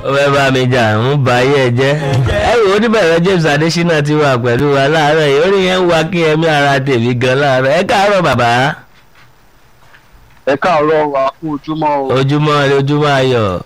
ó fẹ́ bá mi jà ń ba ayé ẹ jẹ́ ẹ wò ó níbẹ̀rẹ̀ James Adésínà ti wà pẹ̀lú wa láàárọ̀ yìí orí yẹn ń wá kí ẹmí ara tèmi gan láàárọ̀ ẹ káàárọ̀ bàbá ẹ káàárọ̀ wa kú ojúmọ́ o ojúmọ́ ire ojúmọ́ ayọ̀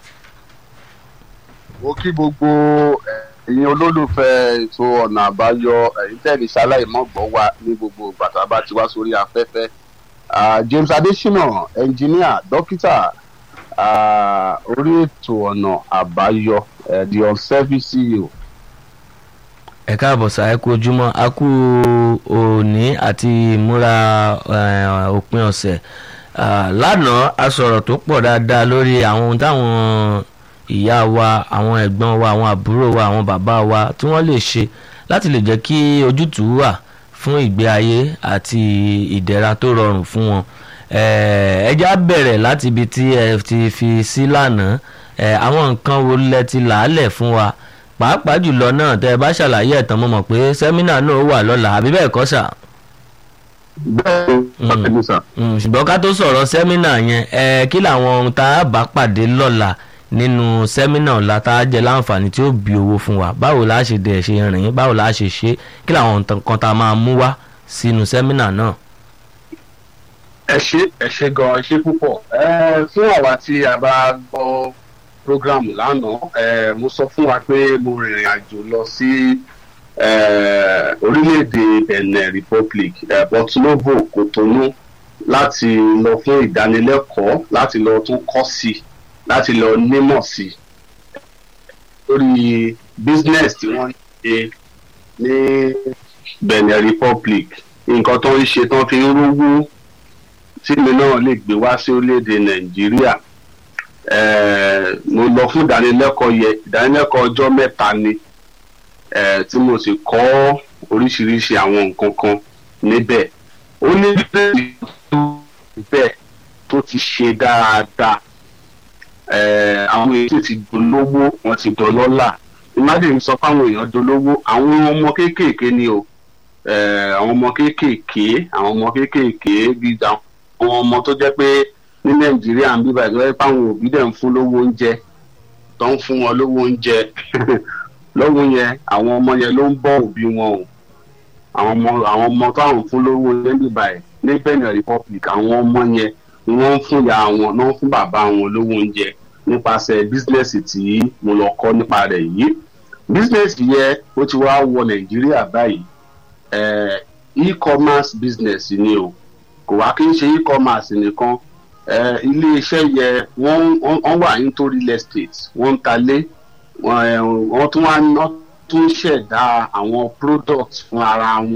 mo kí gbogbo ẹ̀yin olólùfẹ́ ètò ọ̀nà àbáyọ ẹ̀yin tẹ̀lé ṣaláìmọ́gbọ́ wa ní gbogbo bàtà bá ti wá sórí afẹ́fẹ́ Ah, James Adésínà ẹnjìníà dókítà ah, orí ètò ọ̀nà àbáyọ eh, the on-service CEO ẹ káàbọ̀ sá ẹ kú ojúmọ́ a kú òní àti ìmúra eh, òpin ọ̀sẹ̀ Ah, lánàá a sọ̀rọ̀ tó pọ̀ dáadáa lórí àwọn ohun táwọn ìyá wa àwọn ẹ̀gbọ́n wa àwọn àbúrò wa àwọn bàbá wa tí wọ́n lè ṣe láti lè jẹ́ kí ojútùú wà fún ìgbé ayé àti ìdẹ̀ra tó rọrùn fún wọn Eh, ẹ já bẹ̀rẹ̀ láti ibi tí ẹ ti fi sí lánàá Eh, àwọn nǹkan wo lẹ ti làálẹ̀ fún wa pàápàá jùlọ náà tẹ ẹ bá ṣàlàyé ẹ̀tàn mo mọ̀ pé sẹ́mínà náà wà lọ́la àbí bẹ́ẹ̀ kọ́ sà. bẹ́ẹ̀ Mm. ni ọ̀sẹ̀ sà. Mm, ṣùgbọ́n ká tó sọ̀rọ̀ sẹ́mínà yẹn ẹ kí làwọn ohun tá a bá pàdé lọ́la nínú sẹ́mínà ọ̀la tá a jẹ láǹfààní tí ó bí owó fún wa báwo la ṣe dẹ̀ ṣe rìn báwo la ṣe ṣe kí làwọn nǹkan tá a máa mú wá sínú sẹ́mínà náà. ẹ ṣe ẹ ṣe gan ẹ ṣe púpọ̀ ẹ fún àwa tí a bá gbọ́ programu lánàá ẹ mo sọ fún wa pé mo rìnrìn àjò lọ sí ẹ orílẹ̀-èdè Benin Republic ẹ Porto-Novo Cotonou láti lọ fún ìdánilẹ́kọ̀ọ́ láti lọ tún kọ́ sí i láti lọ nímọ̀ sí i lórí business tí wọ́n ń ṣe ní Benin Republic nǹkan tó ń ṣe tán fi ń rówó tíìmù náà lè gbé wá sí orílẹ̀-èdè nàìjíríà Eh, mo lọ fún ìdánilẹ́kọ̀ọ́ yẹ ìdánilẹ́kọ̀ọ́ ọjọ́ mẹ́ta ni eh, tí mo sì kọ́ oríṣiríṣi àwọn nǹkan kan níbẹ̀ ó ní bẹ́ẹ̀ tó ti ṣe dáadáa Eh, àwọn èyí ti dolówó wọn ti dọlọ́là imagine sọ fáwọn èèyàn dolówó àwọn ọmọ kéékèèké ni o Eh, àwọn ọmọ kéékèèké àwọn ọmọ kéékèèké bíi àwọn àwọn ọmọ tó jẹ́ pé ní nàìjíríà ń bíbá ìgbẹ́ páwọn òbí dẹ̀ ń fún lówó oúnjẹ tó ń fún wọn lówó oúnjẹ lọ́wọ́ yẹn àwọn ọmọ yẹn ló ń bọ́ òbí wọn o àwọn ọmọ àwọn ọmọ táwọn ń fún lówó oúnjẹ ń bíbá ẹ̀ ní Benin Republic àwọn ọmọ yẹn ni wọ́n ń fún ìyá wọn náà ń fún bàbá wọn lówó oúnjẹ nípasẹ̀ bísínẹ́sì tí mo lọ kọ́ nípa rẹ̀ yìí bísínẹ́sì yẹn ó ti wá wọ nàìjíríà báyìí eh, e-commerce business ni o kò wá kí n ṣe e-commerce nìkan eh, ilé-iṣẹ́ yẹ wọ́n wọ́n wà nítorí real estate wọ́n ń talé wọ́n eh, wọ́n tún wá wọ́n tún ṣẹ̀dá àwọn products fún ara wọn